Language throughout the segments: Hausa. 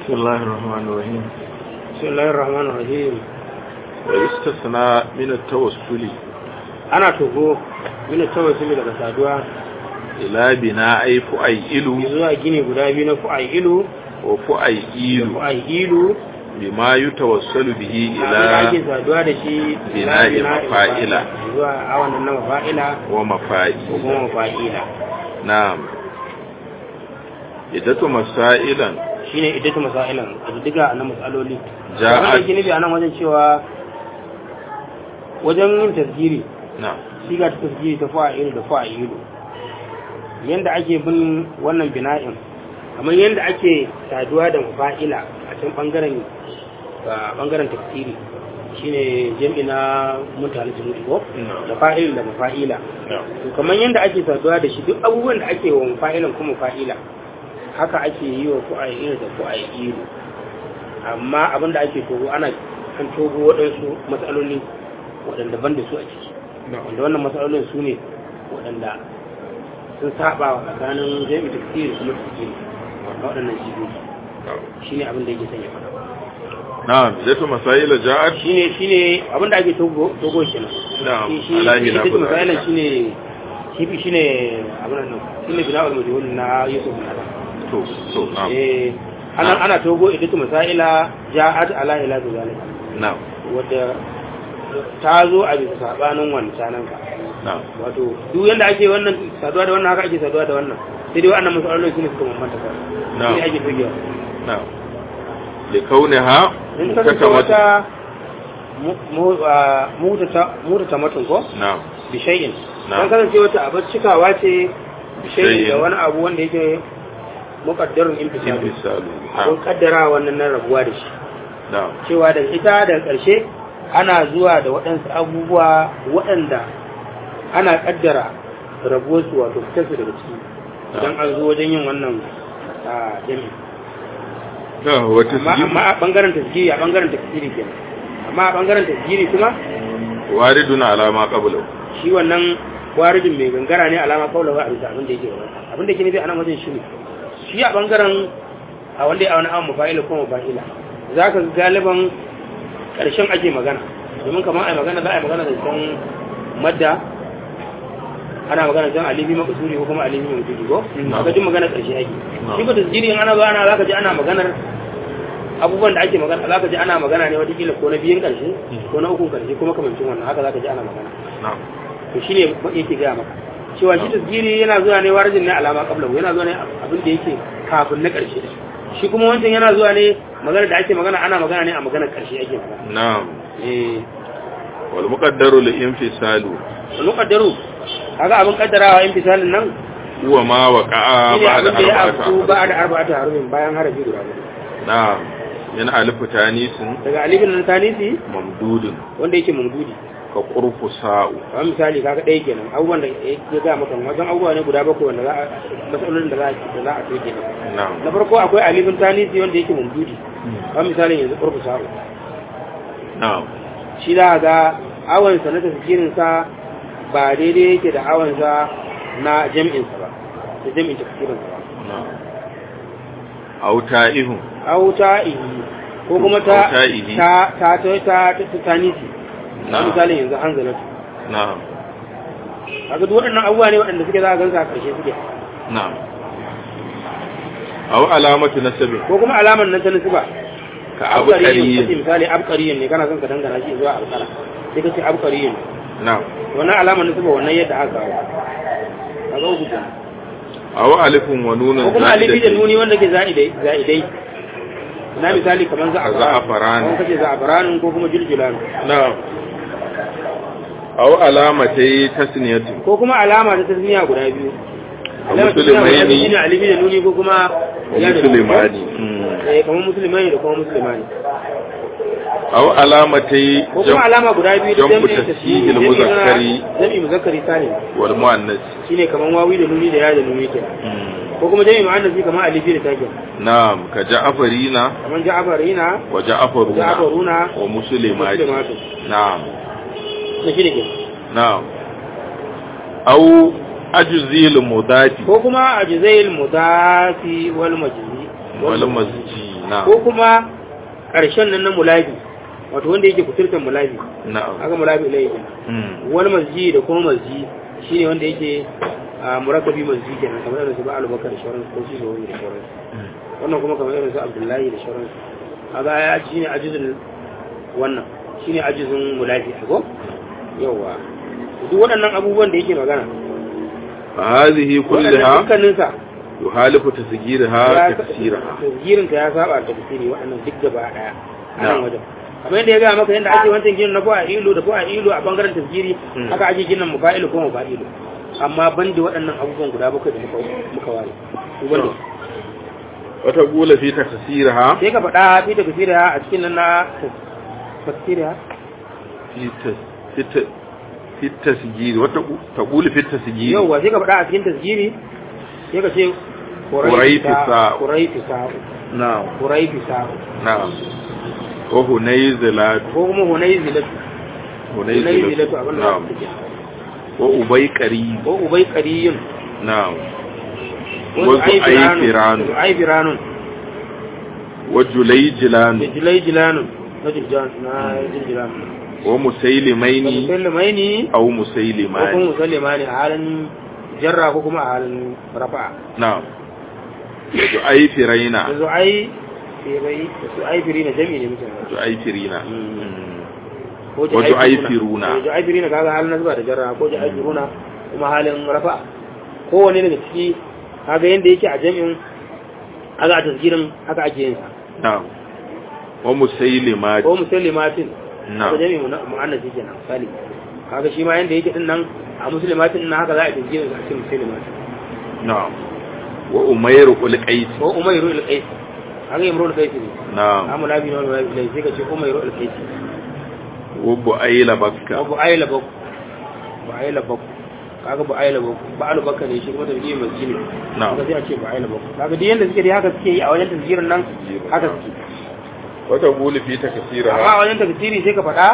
بسم الله الرحمن الرحيم بسم الله الرحمن الرحيم ويستثنى من التوسل ana togo mina tawassuli daga saduwa إلى بناء فؤيل zuwa gini guda biyu na fu'ailu da وفؤيل fu'ailu بما يتوسل به abin da ake إلى saduwa da shi Bina'i ila bina'i mafa'ila. zuwa awan nan na mafa'ila ko ومفائل kuma mafa'ila نعم إدة مسائلا shine iddatu masailan a diga na matsaloli Ja'at- abin da yake nufi a nan wajen cewa wajen yin tasgiri نعم siga ta tasgiri ta fa'ilu da fa'ilu yanda ake bin wannan bina'in kamar yanda ake saduwa da mafa'ila a can bangaren a bangaren tafsiri shine jami'i na mutane jami'i ko نعم da fa'il da mafa'ila نعم to kamar yanda ake saduwa da shi duk abubuwan da ake wa mafa'ilan kuma mafa'ila haka ake yi wa fu'a'ilu da fu'a'ilu amma abin da ake togo ana kan togo waɗansu matsaloli waɗanda ban da su a ciki wanda wannan matsalolin su ne waɗanda sun saba wa tsakanin jami'i tafsiri kuma tafsiri wanda waɗannan jibobi shi ne abin da yake sanya faɗa نعم إدة مسائل جاءت shi ne shi ne abin da ake togo togo kenan نعم shi shi على shi خلاف take misalin ذلك. shi ne shi shi ne abin nan shi ne bina'ul majhul na Yusuf bin Adam تو تو نعم eh ana ana togo idatu masaila ja'at ala ila zalika نعم wadda ta zo a bisa sabanin wancanan ka نعم wato duk yanda ake wannan saduwa da wannan haka ake saduwa da wannan sai dai wannan masalolin su ne suka bambanta ka Na'am. sai ake togewa نعم لكونها in ka kasance مكتمة wata mu- mu- ah, mutata mutata matun ko نعم bi shay'in Na'am. dan kasance wata abar cikawa ce bi shay'in da shay'in. wani abu wanda yake muqaddarun imtisal انفصال abun نعم kaddara wannan nan rabuwa da shi نعم cewa da ita da ƙarshe ana zuwa da waɗansu abubuwa waɗanda ana ƙaddara rabuwarsu wato fitarsu daga ciki idan an zo wajen yin wannan a jami نعم amma وتسجيل amma a ɓangaren tasgiri a ɓangaren tasgiri kenan amma a ɓangaren tasgiri kuma وارد على ما قبله shi wannan warijin mai gangara ne alama kaulawa a bisa abin da yake gaba abin da yake nufi a nan wajen shi ne shi a ɓangaren a wanda ya wani awon mafa'ila ko mafa'ila za ka ga galiban ƙarshen ake magana domin kamar a yi magana za a yi magana da can madda ana magana can alibi makasuri ko kuma alibi mai mutuki ko Na. ka ji magana ƙarshe ake Na. shi ba tasiri in ana ba ana za ka ji ana maganar abubuwan da ake magana za ka ji ana magana ne watakila ko na biyun ƙarshe ko na ukun ƙarshe kuma kamancin wannan haka za ka ji ana magana نعم to shine yake gaya maka cewa shi tasgiri yana zuwa ne warajin ne alama qabla yana zuwa ne abin da yake kafin na karshe da shi kuma wancan yana zuwa ne magana da ake magana ana magana ne a maganar karshe ake magana نعم eh والمقدر الانفصال muqaddaru kaga abin kaddarawa in fisalin nan هو ما وقع shine بعد abin da ya أربعة afku أحرف. ba da arba'atu harufin bayan harafi guda hudu نعم من ألف تانيس daga alifin nan tanisi ممدود wanda yake mamdudi كقرف ساء kamar misali kaga ɗaya kenan abubuwan da ya ga maka wajen abubuwa ne guda bakwai wanda za a masalolin da za a da za a soke nan نعم na farko akwai alifin tanisi wanda yake mamdudi kamar misalin yanzu ƙurfu sa'u نعم shi za a ga awansa na tafsirinsa ba daidai yake da awansa na jam'insa ba da jam'in tafsirinsa ba نعم أو تائه au ta ihi ko kuma ta Au ta'ihi. ta ta ta ta ta ta tanisi na Na'am. misalin yanzu hanzalatu نعم kaga duk waɗannan abubuwa ne waɗanda suke za a gansa a ƙarshe suke نعم أو علامة نسب ko kuma alamar nan ta nisuba كأبقري kace misali abqariyin ne kana son ka dangana shi zuwa alqara sai kace abqariyin نعم wannan alamar nisuba wannan yadda aka kawo kaga uku kenan أو ألف ونون ko kuma alifi da زائدة. nuni wanda ke za'idai za'idai na misali kamar za'afaran Za'afaran. ko kace za'afaran ko kuma juljulan نعم أو علامتي تسنية ko kuma alama ta tasmiya guda biyu alama ta tasmiya guda Musulmaini. biyu shine alifi da nuni ko kuma ya da nuni ko? ومسلماني مم. eh kamar musulmani da kuma musulmani أو علامتي ko kuma alama guda biyu da jam'u jami'in tasjihil tasjihil muzakkari. jami'in muzakkari salim والمؤنث shine kamar wawi da nuni da ya da nuni kenan مم. ko kuma jami'in mu'annas kamar alifi da takin نعم كجعفرين kamar ja'afarina وجعفرون ja'afaruna ومسلمات muslimatu نعم na shine kenan نعم أو أجزي المضاف ko kuma a jizail mudafi wal majzi wal masji na ko kuma ƙarshen nan na mulabi wato wanda yake kuturtan mulabi na'am haka mulabi ilai kenan Mm. wani masji da kuma masji shine wanda yake a murakabi masji kenan kamar irin su ba alubakar da shauransu ko shi wani da shauransu Mm. wannan kuma kamar irin su abdullahi da shauransu kaga ya ci shine ajizun wannan shine ajizun mulabi ko yawa duk waɗannan abubuwan da yake magana فهذه waɗannan كلها dukkaninsa يخالف تسجيلها تكسيرها tasgirin ta ya saba da tafsiri waɗannan duk gaba daya a nan Na'am. wajen kamar yadda ya ga maka yadda ake wancan ginin na ko a ilu da ko a ilu a bangaren tasgiri Hmm. haka ake ginin mufa'ilu ko mufa'ilu amma ban da waɗannan abubuwan guda bakwai da muka muka ware su ban da su. وتقول في تكسيرها sai ka faɗa fi tafsiriya a cikin nan na tafsiriya في تس... في, ت... في التسجيل وتقول في التسجيل yauwa sai ka faɗa a cikin tasgiri sai ka ce Quraifisa. Quraifisa نعم Quraifisa نعم وهنيزلات ko kuma Hunaizilatu هنيزلات Hunaizilatu abin da نعم take وأبي قريب ko Ubay Qariyun نعم وزعيفران وزعيفران وزعيفران وجليجلان وجليجلان وجلجان na jiljilan ومسيلمين musulmaini أو ko kuma مسيلمان musulmani a halin jarra ko kuma a halin rafa'a نعم وجعيفرين da zu'ai firai da zu'ai firi na jami'i ne mutum جعيفرين ko Waju'aifiruna. ju'aifiruna kaga halin nasba da jarra ko ju'aifiruna kuma halin rafa'a kowane daga ciki kaga yanda yake a jami'in kaga a tasgirin haka ake yin sa نعم ومسيلمات ko musulmatin نعم haka jami'in mu'annasi kenan misali kaga shi ma yanda yake din nan a musulmatin din nan haka za a tasgirin sa a cikin musulmatin نعم وأمير القيس ko umairu al-qais haka imru al-qais ne نعم amma labi na wani labi sai ka ce umairu al-qais وبؤيل ko بكة bu ayla bak bu ayla bak kaga bu ayla bak ba alu bakka ne shi kuma tasgirin masjid ne نعم kaga sai a ce bu ayla bak kaga duk yanda suke dai haka suke yi a wajen tasgirin nan haka suke وتقول في amma a تكسيرها wajen tasgiri sai ka faɗa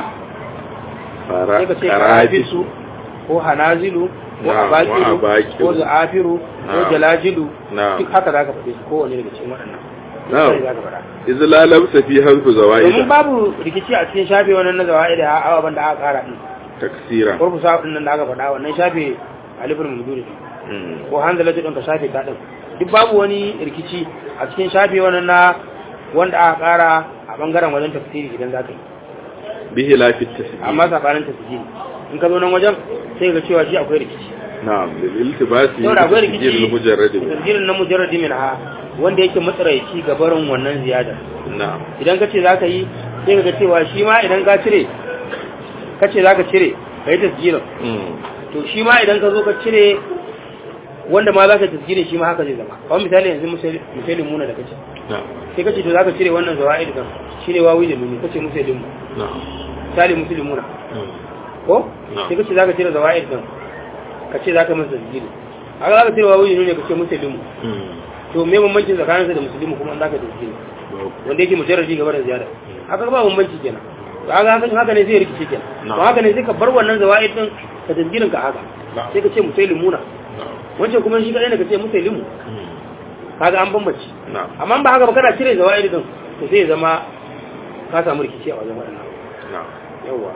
sai ka ce karafisu ko hanazilu ko Na'am, abakiru wa abakiru. ko za'afiru ko Na'am. jalajilu Na'am. duk haka za ka faɗe su kowane daga cikin waɗannan Na'am. sai za ka faɗa إذ لا لبس في حذف domin زوائد babu rikici a cikin shafe wannan na zawa'i da ababen da aka kara din تكسيرا kurfu sa din nan da aka faɗa wannan shafe alifin muduri مم. ko hanzalatu din ka shafe ta din duk babu wani rikici a cikin shafe wannan na wanda aka kara a bangaren wajen tafsiri idan za ka yi بخلاف التسجيل amma sabanin tafsiri in ka zo nan wajen sai ga cewa shi akwai rikici نعم للالتباس saboda akwai بالتسجيل rikici المجرد tafsirin na mujarradi min ha wanda yake matsaraici ga barin wannan ziyada نعم idan ka ce za ka yi sai ka ga cewa shi ma idan ka cire ka ce za ka cire ka yi tasjirin مم. to shi ma idan ka zo ka cire wanda ma za ka tasgirin shi ma haka zai zama kawai misali yanzu misalin muna da kace نعم sai kace to za ka cire wannan zawa'id kan shi ne wawi da nuni kace misalin mu نعم misali musulun muna مم. ko Na'am. sai kace za ka cire zawa'id kan kace za ka masa tasgiri haka za ka cire wawi da nuni kace musulun mu مم. to me bambancin tsakaninsa da musulmi kuma an za ka tasgiri wanda yake mujarrabi gaba da ziyara haka ba bambanci kenan to haka haka haka ne zai rikice kenan Na'am. to haka ne sai ka bar wannan zawa'id din ka tasgirin ka haka Na'am. sai ka ce musulmuna نعم wancan kuma shi kadai ne ka ce musulmi مم. kaga an bambanci نعم amma ba haka ba kana cire zawa'id din to sai ya zama ka samu rikici a wajen waɗannan نعم yawa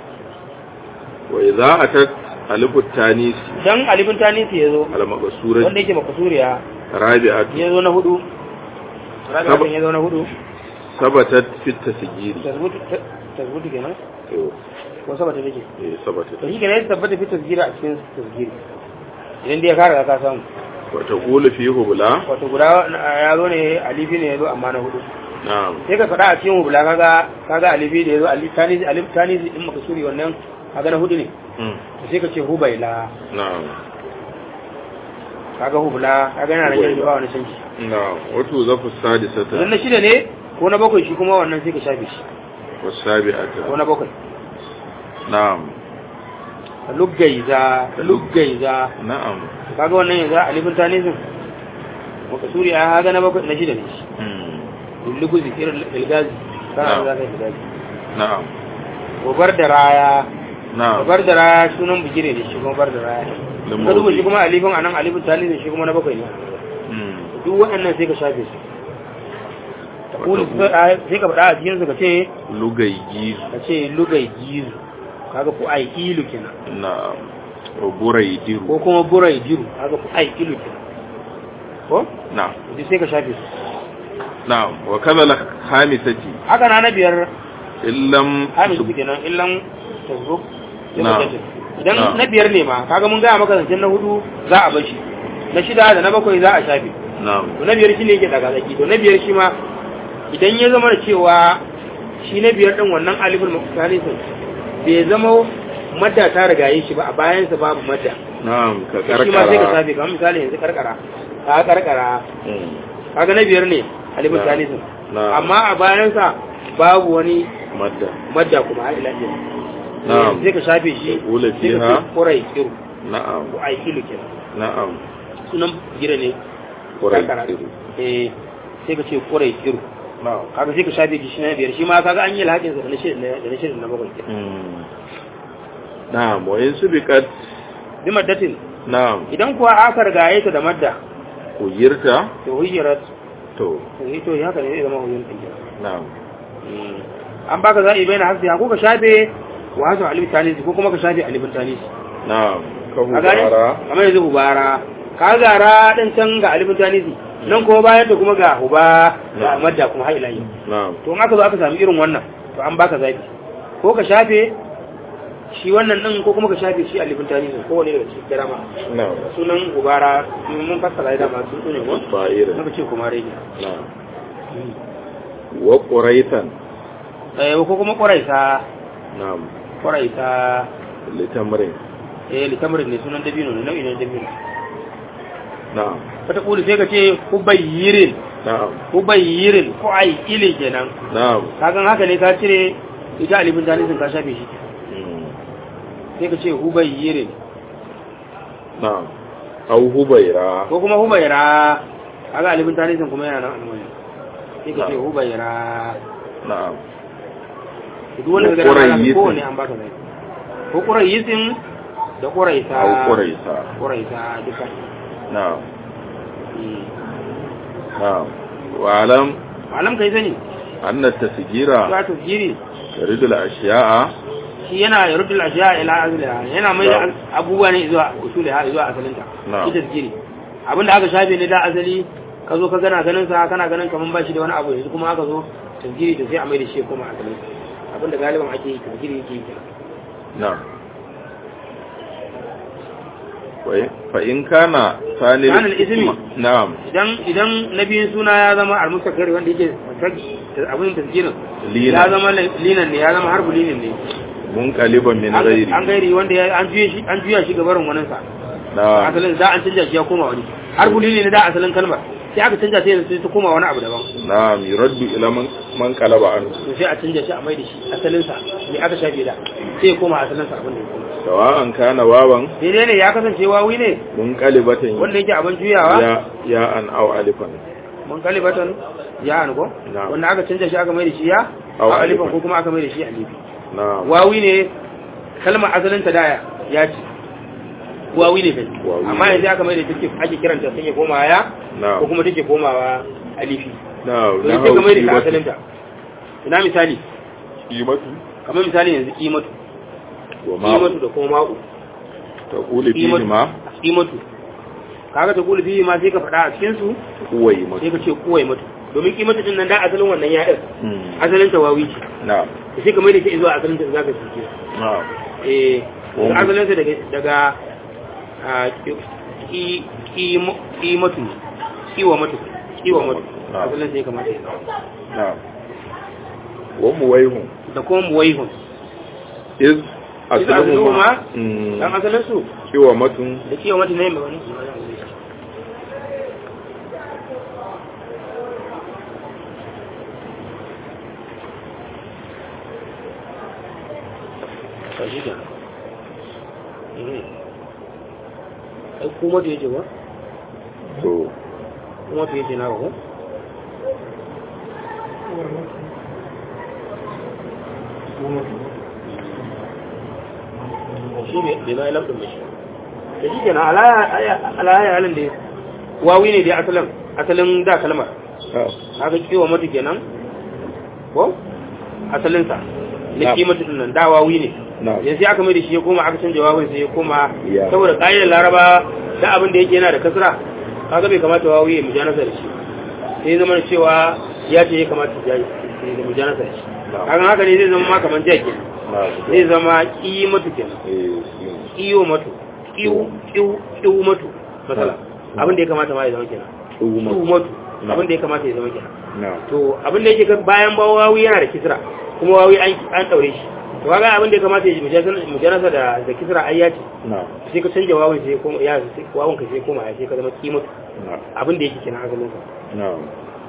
وإذا أتت ألف التانيث dan alifin tanisi ya zo المقصورة wanda yake makasuriya رابعة ya zo na hudu rabi'atun ya zo na hudu ثبتت في التسجيل tasbutu tasbutu kenan أيوه. ko sabata take إيه، ثبتت to shi kenan ya tabbata fi tasgira a cikin tasgiri idan dai ya kara ka samu وتقول فيه بلا wato guda ya zo ne alifi ne ya zo amma na hudu نعم sai ka faɗa a cikin hubula kaga kaga alifi da ya zo alif tanisi alif tanisi din makasuri wannan kaga na hudu ne مم. to sai ka ce hubaila نعم kaga hubula kaga yana nan yanzu ba wani canji نعم وتوظف idan السادسة na shida ne ko na bakwai shi kuma wannan sai ka shafe shi ko والسابعة na bakwai نعم ka luggaiza ka luggaiza نعم kaga wannan yanzu alifin tanisin makasuri a haga na bakwai na shida ne shi مم. lulluguzi irin ilgazi kana Na'am. za ka yi ilgazi نعم gobar da raya نعم gobar da raya sunan bigire ne shi kuma bar da raya Lambobi. ka duba shi kuma alifin anan alifin tanisin shi kuma na bakwai ne مم. duk waɗannan sai ka shafe su taqulu sai ka faɗa a cikin su ka ce lugayyi ka ce lugai gizu kaga ku ai ilu kenan na buraidiru ko kuma burai diru kaga ku ai ilu kenan ko na duk sai ka shafe su na wa kaza la khamisati haka na na biyar illam hamisu kenan illan tazruk Na. idan Na. na biyar ne ma kaga mun gaya maka zancen na hudu za a bashi na shida da na bakwai za a shafe na to na biyar shine yake daga zaki to na biyar shi ma idan ya zama da cewa shi na biyar din wannan alifin mukhtalisin bai zama madda ta rigaye shi ba a bayansa babu madda na ka to shi ma sai ka karkara shafe kamar misali yanzu karkara ka karkara Mm. kaga na biyar ne alifin Na. talisin Na. amma a bayansa babu wani madda madda kuma har ila yau Na'am. sai ka shafe shi Ula sai ka fiha. ce kurai kiru na'am ko ai kilu kenan na'am sunan gira ne karkara buraidiru eh sai ka ce kurai kiru na'am kaga sai ka shafe shi shi na biyar shi ma kaga an yi alhakin sa da na shirin da na shirin na bakwai kenan Mm. na'am wa in subiqat bi maddatin na'am idan kuwa aka rigaye ta da madda uyirta to hujjarat to to yi to haka ne zai zama hujjar ɗin na'am an baka zaɓi bai na haske ko ka shafe wa hasu alif tanisi ko kuma ka shafe alifin tanisi na'am ka a gane hubara kamar yanzu hubara ka gara ɗin can ga alifin tanisi nan kuma bayan da kuma ga huba da Na'am. madda kuma har ila yau na'am to in aka zo aka sami irin wannan to an baka zaɓi ko ka shafe shi wannan ɗin ko kuma ka shafe shi alifin tanisi ko wani daga cikin garama na'am sunan hubara mun fassara da masu ne ko fa'ira muka ce kuma rage na'am wa quraitan eh ko kuma ƙwaraisa na'am ƙwaraisa litamrin eh litamarin ne sunan dabino ne nau'i ne na dabino na'am wata kuli sai ka ce hubayyirin na'am hubayyirin ko ai ile kenan na'am kagan haka ne ka cire ita alifin tanisin ka shafe shi Mm. sai ka ce hubayyirin na'am au hubaira ko kuma hubayra kaga alifin tanisin kuma yana nan alwani sai ka ce Na'am. hubayra na'am duk wanda Ko ga dama Qurayyisin. ko ne an baka zai ko qurayyisin da quraisa au quraisa quraisa duka na'am Mm. na'am wa alam malam kai sani anna tasgira ya tasgiri yuridul ashiya'a shi yana yarudul ashiya ila azliha yana mai da Na'am. abubuwa ne zuwa usuliha zuwa asalinta Na'am. ita zikiri abinda aka shafe ne da asali ka zo ka gana ganin sa kana ganin kaman ba shi da wani abu yanzu kuma aka zo tasgiri to sai a mai da shi kuma asalin abinda galiban ake yi tasgiri yake yi kenan na'am Wa- fa in kana sani Kana al-ismi. na'am idan idan nabiyin suna ya zama al-mustaqqir wanda yake abin tasgirin Linan. ya zama linan ne ya zama harbu linin ne munqaliban min an ghairi an gairi wanda ya an juye shi an juya shi gabarin wannan sa na'am asalin da an canja shi ya koma wani har bulili ne da asalin kalmar sai aka canja sai yanzu ta koma wani abu daban na'am yuraddu ila man man qalaba an to sai a canja shi a mai da shi asalin sa me aka shafe da sai ya koma asalin sa abin da ya koma sawa'an kana wawan daidai ne ya kasance wawi ne munqalibatan wanda yake abin juyawa ya ya an aw alifan mun kalibatan ya an ko Na'am. wanda aka canja shi aka mai da shi ya Aw a alifan. alifan ko kuma aka mai da shi alifi na'am wawi ne kalmar asalin ta daya ya ce wawi ne kai Wawi amma ne. yanzu aka mai da take ake kiranta take komawa ya na'am ko kuma take komawa alifi na'am to sai ka mai da ta asalin ta ina misali qimatu kamar misali yanzu kimatu wa ma kimatu da kuma ma'u taqulu fihi kimatu ma kimatu kaga ta kula fihi ma sai ka faɗa a cikin su kuwai ma sai ka ce kuwai matu domin kimatu din nan da asalin wannan ya ɗin Mm. asalin ta wawi ce na'am to sai ka mai da shi zuwa asalin ta za ka shi na'am eh Wani. daga asalin sa daga daga a ki kimatu kiwa matu kiwa matu Na'am. asalin sa ya kamata ya zama na'am wa muwaihun da kuma muwaihun iz asluhuma asluhuma dan asalin su kiwa matun da kiwa matu ne mai wani kashi da ai kuma da yake ba to kuma da yake na ba ko shi ne bai zai lafin da shi da shi kenan alaya halin da wawi ne dai asalin asalin da kalmar na'am haka kiwa mutu kenan ko asalinsa na Na'am. kimatu din nan da wawi ne na'am yanzu aka mai da shi ya koma aka canja wawin sai ya koma Ya. saboda ƙa'idar laraba da abin da yake yana da kasra kaga bai kamata wawi ya mujanasa da shi sai zama da cewa ya ce ya kamata ya yi da mujanasa da shi Na'am. kaga haka ne zai zama ma kamar jiya kenan na'am zai zama kimatu kenan eh iyo matu kiwu kiwu kiwu matu masala abin da ya kamata ma ya zama kenan kiwu tsuma matu Na'am. abin da ya kamata ya zama kenan na'am to abin da yake kan bayan ba wawi yana da kisra kuma wawi an an daure shi to kaga abin da ya kamata ya ji mujanasa da da kisra ai ya ce na'am sai ka canja wawin sai kuma ya sai wawin ka sai koma ya sai ka zama kimatu na'am abin da yake kenan asalin sa na'am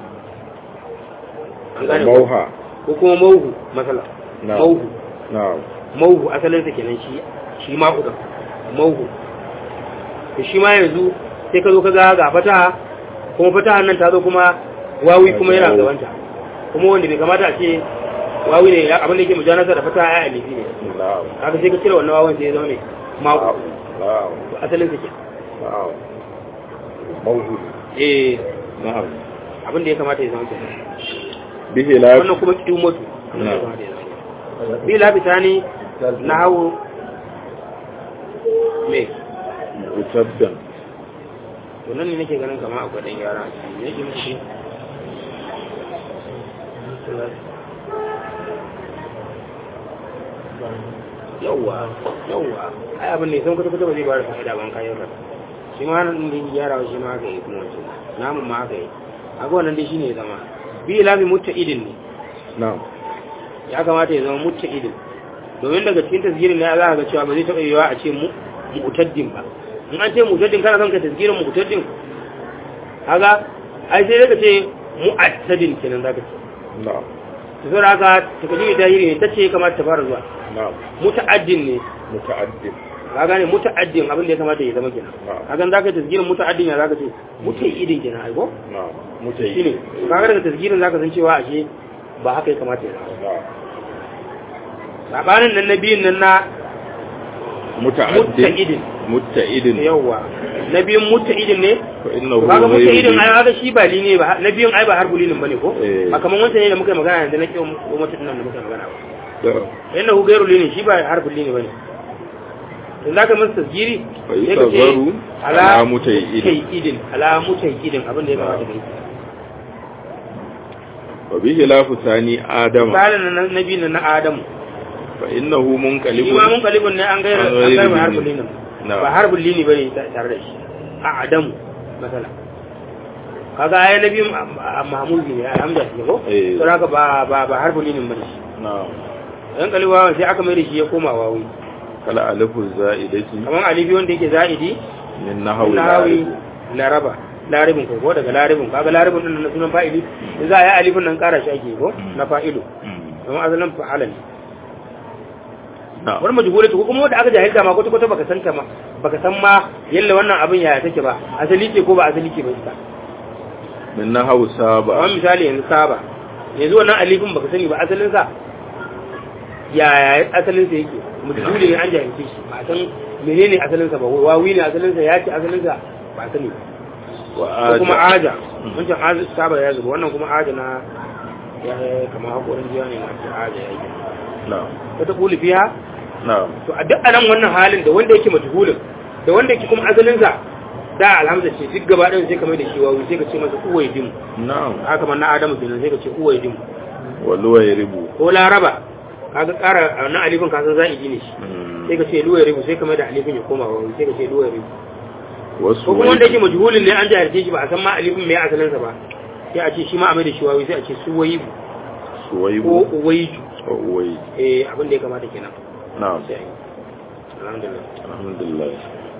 an gane ko mauha ko kuma mauhu masala Na'am. mauhu na'am mauhu asalin sa kenan shi shi ma udan mauhu to shi ma yanzu sai ka zo ka ga ga fataha kuma fatahan nan ta zo kuma wawi kuma yana gabanta kuma wanda bai kamata a ce wawi ne ya- abin da yake mujanasa da fataha ya alifi ne na'am haka sai ka cire wannan wawan sai ya zama ne ma'u na'am asalin sa ke na'am mauhu eh na'am abin da ya kamata ya zama ke bihi la wannan kuma kiyu mutu abin da ya kamata ya zama bi labita ne na hawo me mutabdan to nan ne nake ganin kama akwai dan gyara a ciki ne ke mishi yawwa yawwa ai abin ne sun kuta kuta ba zai ba da fa'ida ban kayan ka shi ma nan din gyara shi ma haka yi kuma wancan namun ma haka yi a ga wannan dai shine ya zama bi lafi mutta idin ne na'am ya kamata ya zama mutta idin domin daga cikin tasgirin ne za ka ga cewa ba zai taɓa yiwa a ce mu mutaddin ba in an ce mutaddin kana son ka tasgirin mutaddin kaga ai sai daga ce mu'attadin kenan zaka ce na'am to sai haka takdimi tahiri ne tace kamata ta fara zuwa na'am muta'addin ne muta'addid ka gane muta'addin abin da ya kamata ya zama kenan Na'am. kaga zaka tasgirin muta'addin ya zaka ce mutaidin kenan ai ko na'am mutayi shine kaga daga tasgirin zaka san cewa ashe ba haka ya kamata ya zama na'am sabanin nan na biyun nan na muta'addid muta'idin muta'idin yawwa na biyun muta'idin ne fa innahu kaga muta'idin ghayru ai kaga shi ba lini ba na biyun ai ba harfu linin bane ko Eh. ba kaman wancan ne da muka yi magana yanzu na kiyon mutum nan da muka yi magana ba da inna hu gairu lini shi ba harfu lini bane in zaka masa tasgiri fa yutazaru ala muta'idin muta'idin ala muta'idin abin da ya kamata kai wa bihi la fusani adama misalin na nabi na adamu fa innahu shi munqalibun ma mun kalibun ne an gaira An an gairu gaira lini. harfu linin Na. ba harfu lini bane tare da shi a adamu masala kaga ai nabi mahmuzi ne alhamdulillah ne ko Eh. to haka ba ba ba harfu linin bane shi na'am dan kaliwa sai aka mai da shi ya koma wawi kala alifu za'idati kamar alifi wanda yake za'idi min nahwi nahawi laraba laribin ko ko daga laribin kaga laribin din na sunan fa'ili in za a yi alifin nan kara shi ake ko na fa'ilu kamar asalin fa'ala ne na'am wani majhulatu ko kuma wanda aka jahilta ma kwata kwata baka san ta ma baka san ma yalla wannan abin yaya take ba asali ce ko ba asali ce ba ita min nahwi saba kamar misali yanzu saba yanzu wannan alifin baka sani ba asalin sa yaya asalin sa yake majhuli ne an jahilce shi ba a san menene asalin sa ba wawi ne asalin sa ya ce asalin sa ba sani ba wa ko kuma aja aja wancan aja saba ya zuba wannan kuma aja na ya kama hakorin jiya ne masu aja ya yi na'am wata kuli fiya na'am to a duk anan wannan halin da wanda yake majhulin da wanda yake kuma asalinsa da alhamza ce duk gaba ɗayan sai ka mai da shi wawu sai ka ce masa uwai dim na'am haka kamar na adamu kenan sai ka ce uwai dim wa luwayribu ko laraba kaga ƙara a wannan alifin ka san za'idi ne shi sai ka ce luwai ribu sai ka mai da alifin ya koma wawu sai ka ce luwai ribu wasu ko kuma wanda yake majhulin ne an jahilce shi ba a san ma alifin mai asalinsa ba sai a ce shi ma a mai da shi wawu sai a ce suwayibu ko suwaibu uwaiju wa uwai eh abin da ya kamata kenan na'am sai a yi alhamdulillah alhamdulillah